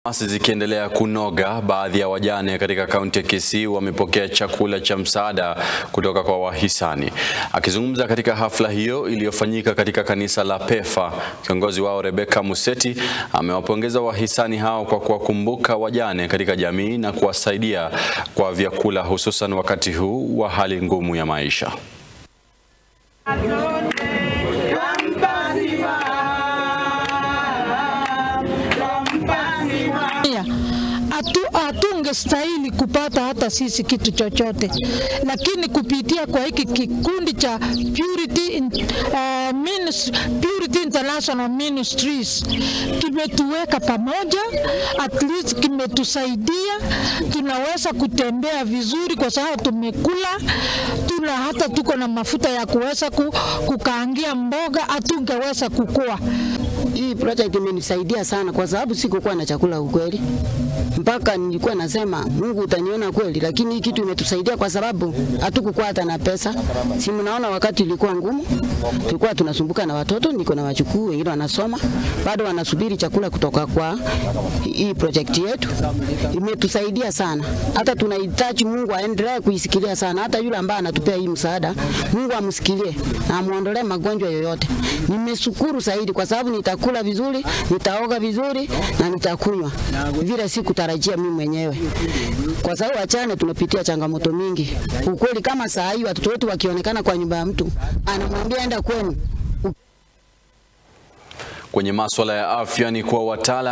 Asi zikiendelea kunoga, baadhi ya wajane katika kaunti ya Kisii wamepokea chakula cha msaada kutoka kwa wahisani. Akizungumza katika hafla hiyo iliyofanyika katika kanisa la PEFA, kiongozi wao Rebecca Museti amewapongeza wahisani hao kwa kuwakumbuka wajane katika jamii na kuwasaidia kwa vyakula, hususan wakati huu wa hali ngumu ya maisha. Hatungestahili kupata hata sisi kitu chochote, lakini kupitia kwa hiki kikundi cha Purity, uh, Ministry, Purity International Ministries kimetuweka pamoja, at least kimetusaidia, tunaweza kutembea vizuri kwa sababu tumekula, tuna hata tuko na mafuta ya kuweza kukaangia mboga, hatungeweza kukua. Hii project imenisaidia sana kwa sababu sikukuwa na chakula ukweli, mpaka nilikuwa nasema Mungu utaniona kweli, lakini hii kitu imetusaidia kwa sababu hatukukuwa hata na pesa. Si mnaona wakati ilikuwa ngumu, tulikuwa tunasumbuka na watoto, niko na wachukuu wengine wanasoma, bado wanasubiri chakula kutoka kwa hii project yetu. Imetusaidia sana, hata tunahitaji Mungu aendelee kuisikilia sana, hata yule ambaye anatupea hii msaada, Mungu amsikilie na amuondolee magonjwa yoyote. Nimeshukuru zaidi kwa sababu nitakula vizuri, nitaoga vizuri na nitakunywa vile sikutarajia mimi mwenyewe, kwa sababu wachane tunapitia changamoto mingi ukweli. Kama saa hii watoto wetu wakionekana kwa nyumba ya mtu, anamwambia enda kwenu. Kwenye masuala ya afya ni kuwa wataalamu